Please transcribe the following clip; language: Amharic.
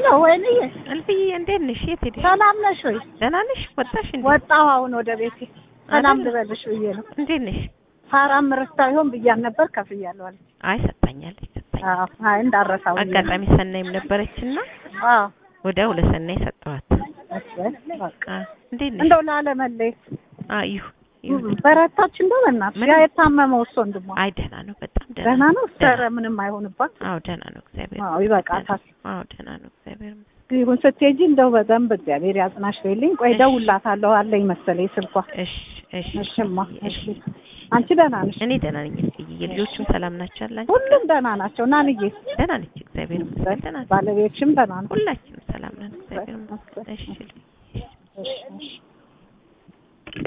ሄሎ ወይንዬ እልፍዬ እንዴት ነሽ? የት ሄደሽ? ሰላም ነሽ ወይ? ደህና ነሽ? ወጣሽ እንዴ? ወጣሁ አሁን ወደ ቤቴ ሰላም አይደል? ልበልሽ ብዬ ነው። እንዴት ነሽ? ሳራም ረስታ ይሆን ብያን ነበር ከፍያለሁ አለች። አይ ሰጣኛለች ሰጣኝ። አዎ አይ እንዳረሳው ብዬ ነው። አጋጣሚ ሰናይም ነበረችና አዎ ወዲያው ለሰናይ ሰጠኋት። እሺ በቃ አ እንዴት ነሽ? እንደው ላለመለየት አ ይሁ ይሁ በረታች እንደው በእናትሽ ምንም- ያ የታመመው እሱ ወንድሟ አይ ደህና ነው፣ በጣም ደህና ደህና ነው። ኧረ ደህና። ምንም አይሆንባት። አዎ ደህና ነው፣ እግዚአብሔር አዎ ይበቃታል። አዎ ደህና ነው፣ እግዚአብሔር ይመስገን። ይሁን ስትሄጂ እንደው በደንብ እግዚአብሔር ያጽናሽ በይልኝ። ቆይ እሺ። እደውልላታለሁ አለኝ መሰለኝ ስልኳ። እሺ እሺ እሽማ እሺ። እሺ። አንቺ ደህና ነሽ? እኔ ደህና ነኝ። እልፍዬ የልጆቹም ሰላም ናቸው አላችሁ? ሁሉም ደህና ናቸው። ናንዬ ደህና ነች፣ እግዚአብሔር ይመስገን። ደህና ነች። ባለቤትሽም ደህና ነው? ሁላችንም ሰላም ነን፣ እግዚአብሔር ይመስገን። እሺ እሺ እሺ